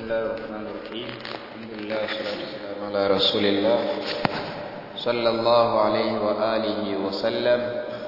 الله الرحمن الرحيم الحمد لله والصلاة والسلام على رسول الله صلى الله عليه وآله وسلم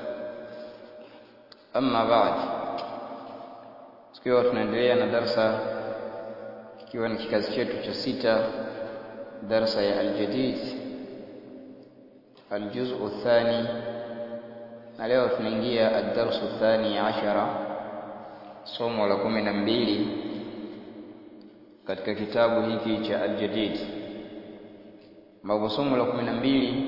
أما بعد tukiwa tunaendelea na darsa ikiwa ni kikazi chetu cha sita darsa ya aljadid aljuzu الثاني na leo tunaingia ad-darsu الثاني عشر somo la kumi na mbili katika kitabu hiki cha Al-Jadid ambapo somo la kumi na mbili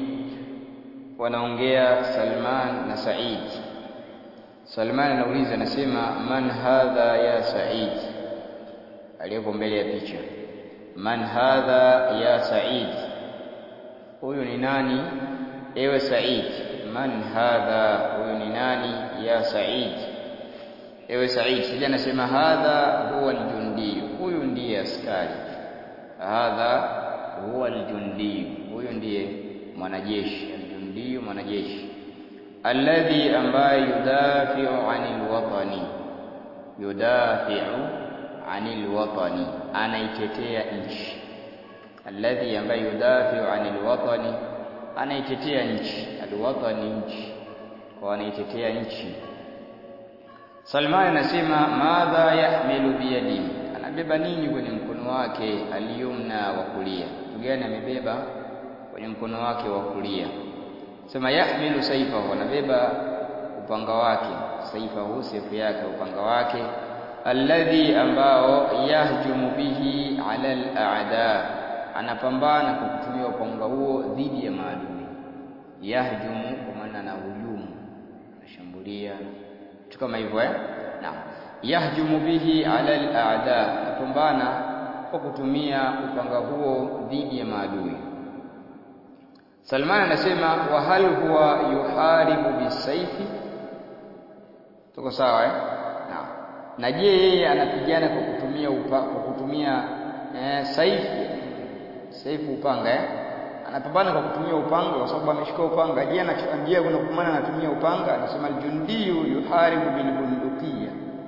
wanaongea Salman na Said. Salman anauliza anasema, man hadha ya Said, aliyepo mbele ya picha. Man hadha ya Said, huyu ni nani ewe Said? Man hadha, huyu ni nani ya Said? ewe Said. Sija anasema hadha huwa aljundi, huyu ndiye askari. Hadha huwa aljundi, huyu ndiye mwanajeshi. Aljundi, mwanajeshi. Alladhi, ambaye yudafiu anil watani, yudafiu anil watani, anaitetea nchi. Alladhi, ambaye yudafiu anil watani, anaitetea nchi. Alwatani, nchi, kwa anaitetea nchi Salman anasema madha yahmilu biyadihi, anabeba nini kwenye mkono wake aliyumna wa kulia? Kitu gani amebeba kwenye mkono wake wa kulia? Sema yahmilu saifahu, anabeba upanga wake, saifahu, sefu yake, upanga wake, alladhi, ambao yahjumu bihi ala al-a'da, anapambana kwa kutumia upanga huo dhidi ya maadui. Yahjumu kwa maana anahujumu, anashambulia kitu kama hivyo eh? Naam, yahjumu bihi ala al-a'da, kupambana kwa kutumia upanga huo dhidi ya maadui. Salman anasema wa hal huwa yuharibu bisaifi, tuko sawa eh? Naam. Na je, yeye anapigana kwa kutumia upa, kwa kutumia eh, saifi saifu, upanga eh? anapambana kwa kutumia upanga kwa sababu ameshika upanga. Je, anachojia kuna kumana anatumia upanga? Anasema aljundiyu yuharibu bilbundukia,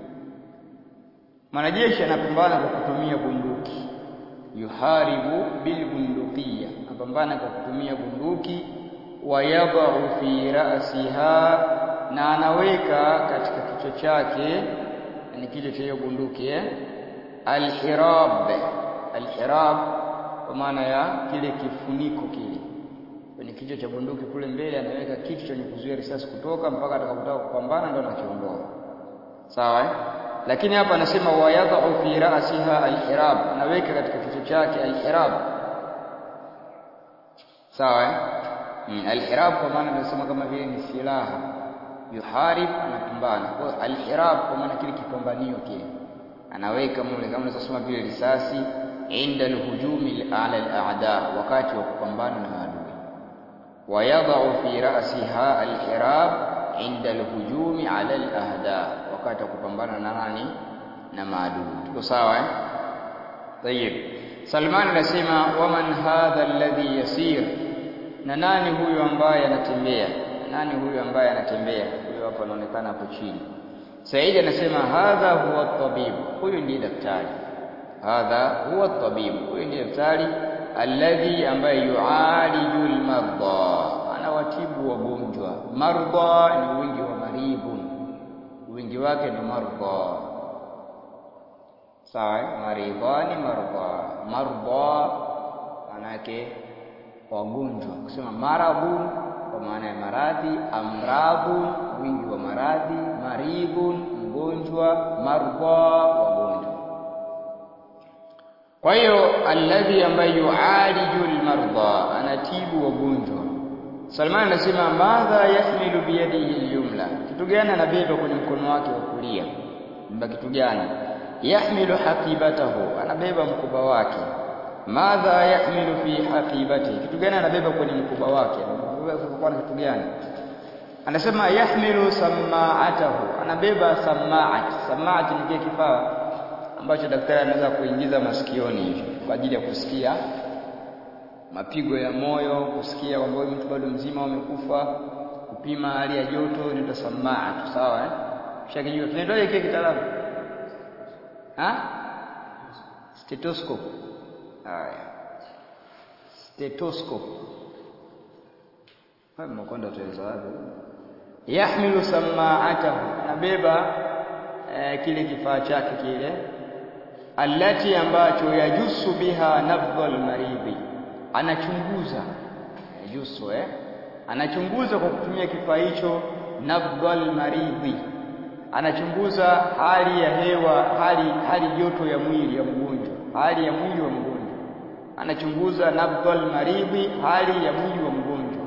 mwanajeshi anapambana kwa kutumia bunduki. Yuharibu bilbundukia, anapambana kwa kutumia bunduki. Wayadau fi ra'siha, na anaweka katika kichwa chake, ni kichwa cha hiyo bunduki eh? Alhirab, alhirab kwa maana ya kile kifuniko kile kwenye kichwa cha bunduki kule mbele, anaweka kitu chenye kuzuia risasi kutoka mpaka atakapotaka kupambana, ndo anakiondoa. Sawa eh? Lakini hapa anasema wayadhau fi ra'siha alhirab, anaweka katika kichwa chake alhirab. Sawa eh? Mm, alhirab kwa maana tunasema kama vile ni silaha, yuharib, anapambana. Kwa alhirab kwa maana kile kipambanio kile anaweka mule, kama unasema vile risasi inda alhujumi ala al-a'da, wakati wa kupambana na maadui. Wayadau fi ra'siha alhirab inda alhujumi ala al-ahda, wakati wa kupambana na nani? Na maadui. Tuko sawa eh? Tayib. Salman anasema waman hadha alladhi yasir, na nani huyu ambaye anatembea? Nani huyu ambaye anatembea? Huyu hapa anaonekana hapo chini. Said anasema hadha huwa tabibu, huyu ndiye daktari hadha huwa tabibu, huyu ndiye daktari alladhi, ambaye yualiju almarda, anawatibu wagonjwa. Marda ni wingi wa maribun, wingi wake ni marda. Sawa, maridhani marda. Marda maana yake wagonjwa, kusema maradhun kwa maana ya maradhi, amradhun wingi wa maradhi, maribun mgonjwa, marda wagonjwa kwa hiyo alladhi ambaye yualiju almarda, anatibu wagonjwa. Salman anasema madha yahmilu biyadihi alyumla, kitu gani anabeba kwenye mkono wake wa kulia? Beba kitu gani? Yahmilu haqibatahu, anabeba mkoba wake. Madha yahmilu fi haqibatihi, kitu gani anabeba kwenye mkoba wake? Anabeba kitu gani? Anasema yahmilu samaatahu, anabeba samaat. Samaat ni kile kifaa ambacho daktari anaweza kuingiza masikioni hivi kwa ajili ya kusikia mapigo ya moyo, kusikia kwamba huyu mtu bado mzima au amekufa, kupima hali ya joto, inaitwa samaa tu, sawa eh? Shakijua tunaitwaje kile kitaalamu? Ha? stethoscope haya stethoscope haya mnakwenda tuweza wapi yahmilu samaatahu anabeba eh, kile kifaa chake kile allati ambacho yajusu biha nabdhal maridhi anachunguza yajusu eh anachunguza kwa kutumia kifaa hicho nabdhal maridhi anachunguza hali ya hewa hali hali joto ya mwili ya mgonjwa hali ya mwili wa mgonjwa anachunguza nabdhal maridhi hali ya mwili wa mgonjwa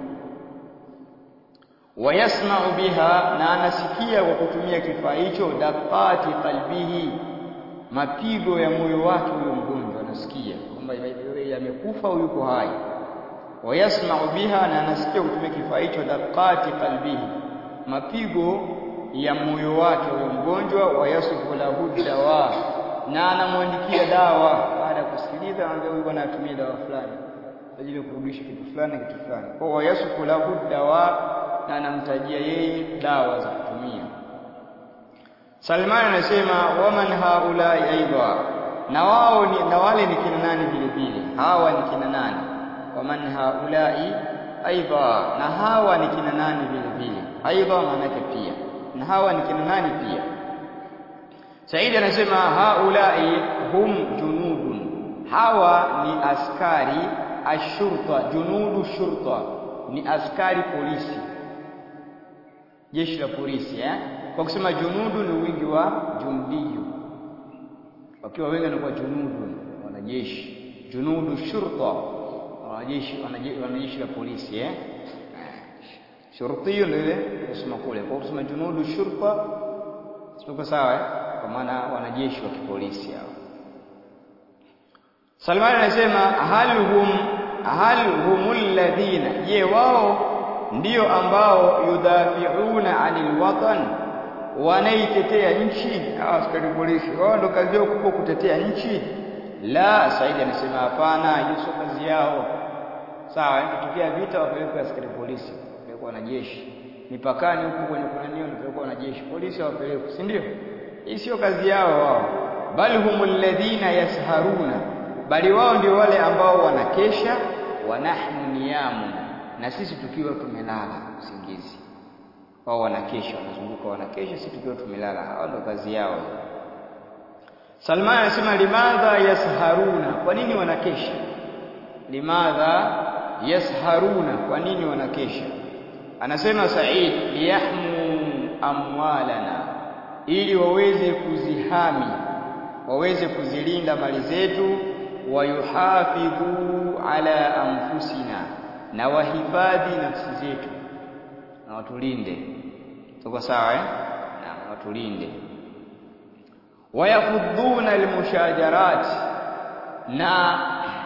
wayasma'u biha na anasikia kwa kutumia kifaa hicho daqati qalbihi mapigo ya moyo wake huyo mgonjwa anasikia kwamba yamekufa au yuko hai wayasma'u biha na anasikia kutumia kifaa hicho daqati qalbihi mapigo ya moyo wake huyo mgonjwa wayasufu lahu dawa na anamwandikia dawa baada ya kusikiliza anaambia huyu bwana atumie dawa fulani kwa ajili ya kurudisha kitu fulani kitu fulani kwa wayasufu lahu dawa na anamtajia yeye dawa za kutumia Salman anasema waman haulai aidha na wao ni na wale ni kina nani vile vile hawa ni kina nani waman haulai aidha na hawa ni kina nani vile vile aidha maana yake pia na hawa ni kina nani pia Said anasema haulai hum junudun hawa ni askari ashurta junudu shurta ni askari polisi jeshi la polisi eh kwa kusema junudu ni wingi wa jundiyu wakiwa wengi wanakuwa junudu wanajeshi junudu shurta wanajeshi wanajeshi la polisi eh shurtiyu ndio ile kusema kule kwa kusema junudu shurta sio sawa eh kwa maana wanajeshi wa kipolisi hao Salman anasema hal hum hal humul ladhina je wao ndio ambao yudhafiuna anil watan wanaitetea nchi hawa askari polisi wao ndo kazi yao kubwa kutetea nchi la Saidi anasema hapana hiyo sio kazi yao sawa ikitokea vita wapelekwe askari polisi wapelekwe wanajeshi mipakani huko kwenye kunanio wapelekwe wanajeshi polisi wapelekwe si ndio hii sio kazi yao wao bali humul ladhina yasharuna bali wao ndio wale ambao wanakesha wa nahnu niyamu na sisi tukiwa tumelala usingizi wao wanakesha wanazunguka wanakesha sisi tukiwa tumelala hao ndio kazi yao Salman anasema limadha yasharuna kwa nini wanakesha limadha yasharuna kwa nini wanakesha anasema Said liyahmu amwalana ili waweze kuzihami waweze kuzilinda mali zetu wayuhafidhu ala anfusina na wahifadhi nafsi zetu na watulinde tuko sawa eh na watulinde wayafudhuna almushajarat na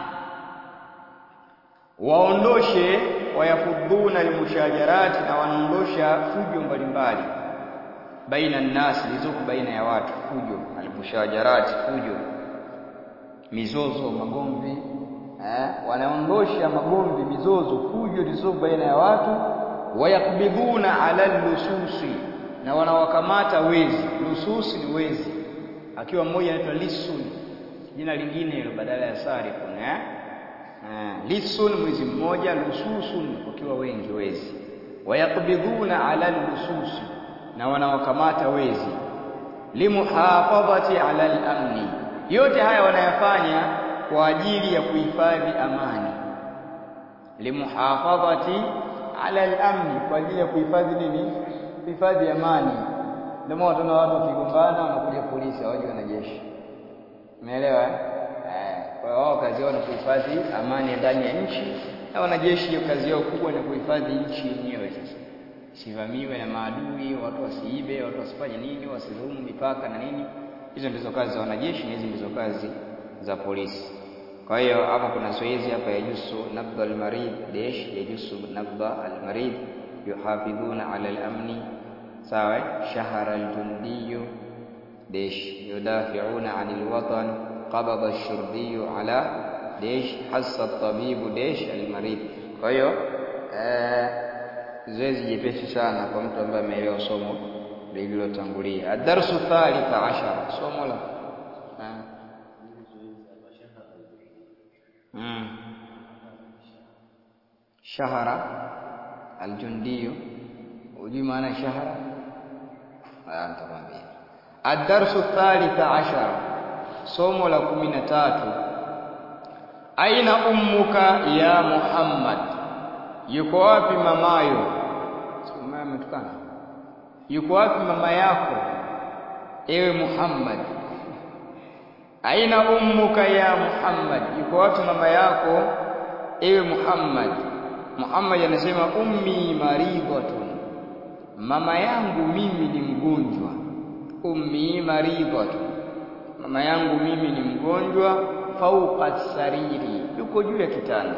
waondoshe wayafudhuna almushajarat na wanaondosha fujo mbalimbali baina nnas zilizoko baina ya watu fujo almushajarat fujo mizozo magomvi eh wanaondosha magomvi mizozo fujo zilizoko baina ya watu wayakbidhuna ala lususi na wanawakamata wezi lususi ni wezi akiwa mmoja anaitwa lisun jina lingine hilo badala ya sarikun eh lisun mwizi mmoja lususun wakiwa wengi wezi wayakbidhuna ala lususi na wanawakamata wezi limuhafadhati ala al-amni yote haya wanayafanya kwa ajili ya kuhifadhi amani limuhafadhati ala al-amni kwa ajili ya kuhifadhi nini kuhifadhi amani ndio maana tuna watu wakigombana wanakuja polisi hawaji wanajeshi umeelewa eh kwa hiyo wao kazi yao ni kuhifadhi amani ndani ya nchi na wanajeshi hiyo kazi yao kubwa ni kuhifadhi nchi yenyewe sasa sivamiwe na maadui watu wasiibe watu wasifanye nini wasidhulumu mipaka na nini hizo ndizo kazi za wanajeshi na hizi ndizo kazi za polisi kwa hiyo hapa kuna zoezi hapa yajusu nabdha almarid desh yajusu nabdha almarid yuhafidhuna ala al-amni sawa shahara al-jundiy desh yudafi'una 'anil watan qabada ash-shurbiy ala desh hassa at-tabib desh al-marid kwa hiyo eh zoezi jepesi sana kwa mtu ambaye ameelewa somo lililotangulia ad-darsu thalitha ashara somo la shahara aljundiyu hujui maana ya shahara nitakwambia ad-darsu thalitha ashara somo la kumi na tatu aina ummuka ya Muhammad yuko wapi mamayo mama ametukana yuko wapi mama yako ewe Muhammad aina ummuka ya Muhammad yuko wapi mama yako ewe Muhammad Muhammad anasema ummi maridhatun mama yangu mimi ni mgonjwa ummi maridhatun mama yangu mimi ni mgonjwa fauqa sariri yuko juu ya kitanda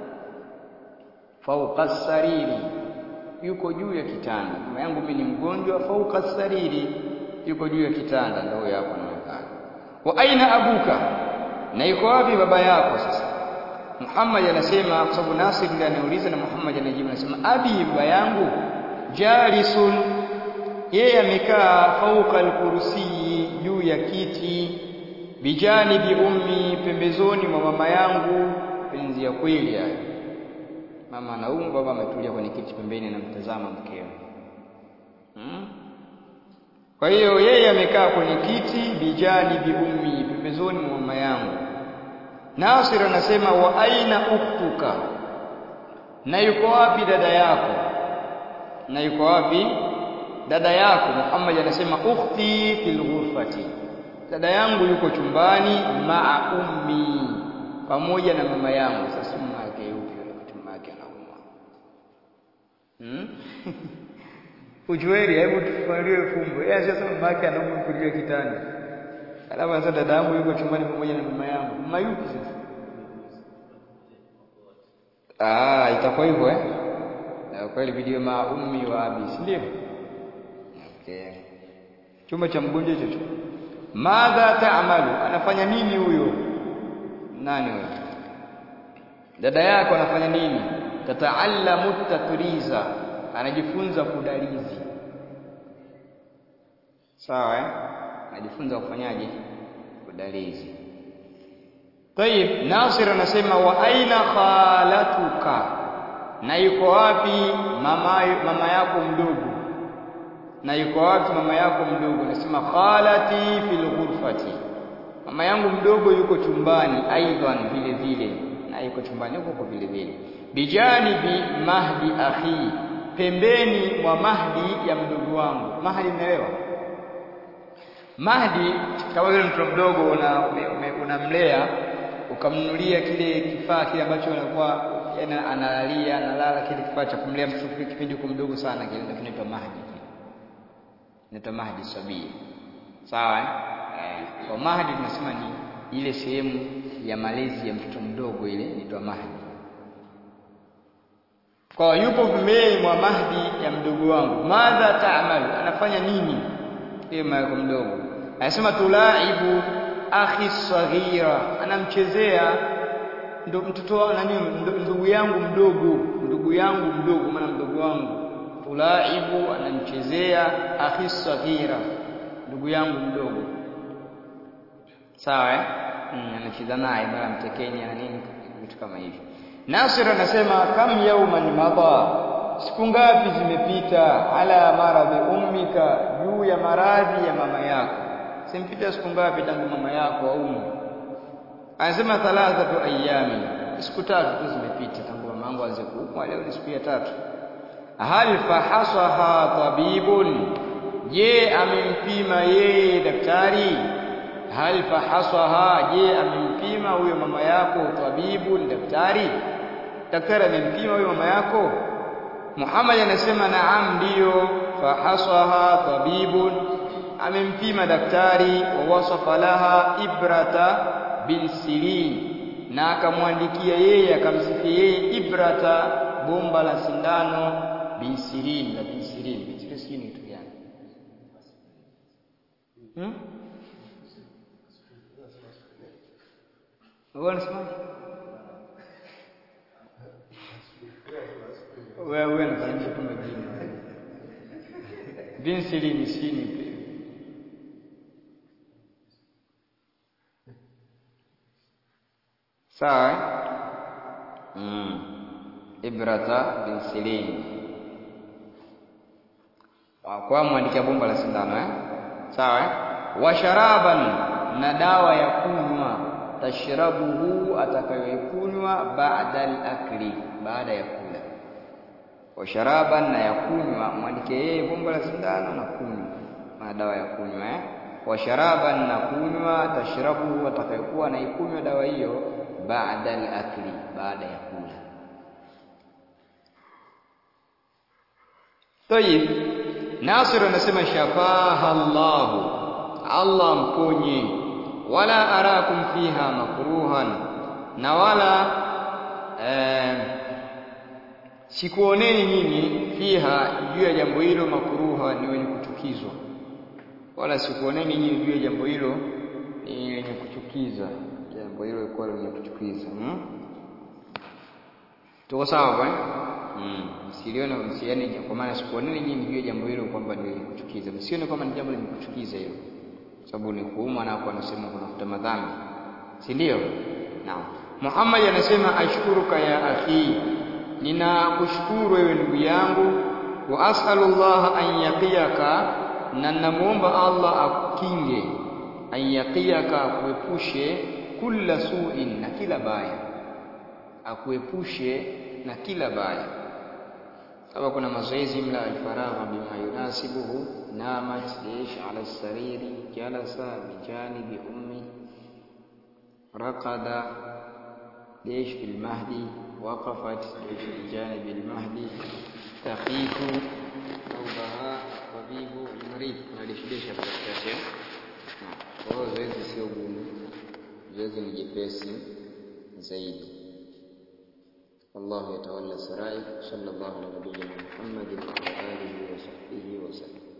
fauqa sariri yuko juu ya kitanda mama yangu mimi ni mgonjwa fauqa sariri yuko juu ya kitanda ndio hapo inaonekana wa aina abuka na yuko wapi baba yako sasa Muhammad anasema kwa sababu Nasir ndiye anauliza na Muhammad anajibu anasema abi baba yangu jalisun yeye amekaa fauka alkursi juu ya kiti bijanibi ummi pembezoni mwa mama yangu penzi ya kweli hayo mama anaumwa baba ametulia kwenye kiti pembeni anamtazama mkeo hmm? kwa hiyo yeye amekaa kwenye kiti bijanibi ummi pembezoni mwa mama yangu Nasir anasema wa aina uktuka na yuko wapi dada yako na yuko wapi dada yako Muhammad anasema ukhti fil ghurfati dada yangu yuko chumbani maa ummi pamoja na mama yangu sasa mama yake yupi wakati mama yake anaumwa hmm? Ujueri hebu tufalie fumbo yeye anasema mama yake anaumwa kulia kitanda alafu anasema dada yangu yuko chumbani pamoja na mama yangu mama yupi sasa ah itakuwa hivyo eh na kweli video ma ummi wa abi si ndio okay chumba cha mgonjwa hicho madha taamalu anafanya nini huyo nani huyo dada yako anafanya nini tataallamu tatriza anajifunza kudalizi sawa eh anajifunza kufanyaje kudalizi Tayib Nasir anasema wa aina khalatuka na yuko wapi mama mama yako mdogo na yuko wapi mama yako mdogo anasema khalati fil ghurfati mama yangu mdogo yuko chumbani aidan vile vile na yuko chumbani huko kwa vile vile bijanibi mahdi akhi pembeni mwa mahdi ya mdogo wangu mahdi unaelewa mahdi kama vile mtoto mdogo unamlea una ukamnunulia kile kifaa kile ambacho anakuwa yana analalia analala kile kifaa cha kumlea mtoto kipindi kwa mdogo sana kile ndio kinaitwa mahdi inaitwa mahdi sabia sawa eh kwa mahdi tunasema ni ile sehemu ya malezi ya mtoto mdogo ile inaitwa mahdi kwa yupo pembeni mwa mahdi ya mdogo wangu madha taamalu anafanya nini yeye mama mdogo anasema tulaibu akhi saghira anamchezea ndo mtoto nani ndugu yangu mdogo ndugu yangu mdogo maana mdogo wangu tulaibu anamchezea akhi saghira ndugu yangu mdogo sawa eh mm, anacheza naye mara mtekenya na nini vitu kama hivyo Nasir anasema kam yauman madha siku ngapi zimepita ala maradhi ummika juu ya maradhi ya mama yako simpita siku ngapi tangu mama yako aume anasema thalathatu ayami siku tatu tu zimepita tangu mama yangu aanze kuumwa leo ni siku ya tatu hal fahasaha tabibun je amempima yeye daktari hal fahasaha je amempima huyo mama yako tabibun daktari daktari amempima huyo mama yako Muhammad anasema naam ndiyo fahasaha tabibun amempima daktari wa wasafa laha ibrata bin sirin na akamwandikia yeye akamsifia yeye ibrata bomba la sindano bin sirin la bin sirin bin sirin ni kitu gani hmm? wewe unasema wewe wewe unafananisha tu majina bin sirin sini sawa mm. ibrata binsilin kwa mwandikia bomba la sindano eh? sawa eh? wa sharaban na dawa ya kunywa tashrabuhu atakayoikunywa baada al-akli baada ya kula wa sharaban na ya kunywa mwandike yeye bomba la sindano na kunywa na dawa ya kunywa eh? wa sharaban na kunywa tashrabuhu atakayokuwa anaikunywa dawa hiyo baada al-akli baada ya kula Tayib Nasir anasema shafaha Allah Allah mponye wala arakum fiha makruhan na wala eh, sikuoneni nyinyi fiha juu ya jambo hilo makruha ni wenye kuchukizwa wala sikuoneni nyinyi juu ya jambo hilo ni wenye kuchukiza jambo hilo lilikuwa lenye kuchukiza hmm? tuko sawa bwana mm. msilione msiane kwa maana sikuoneni nyinyi juu ya jambo hilo kwamba ni lenye kuchukiza msione kwamba ni jambo lenye kuchukiza hilo sababu ni kuuma na kwa anasema kunafuta madhambi si ndio naam Muhammad anasema ashkuruka ya akhi ninakushukuru wewe ndugu yangu wa as'alullah an yaqiyaka na namuomba Allah akukinge an yaqiyaka akuepushe kila su'in na kila baya akuepushe na kila baya kama kuna mazoezi mla alfaragha bima yunasibuhu namat ish ala sariri jalasa bijanibi ummi raqada ليش في المهدي وقفت ليش بجانب المهدي تخيف ثوبها طبيب المريض ليش ليش katikati kwa hiyo zoezi sio gumu zoezi ni jepesi zaidi الله يتولى السرائر صلى الله على نبينا محمد وعلى آله وصحبه وسلم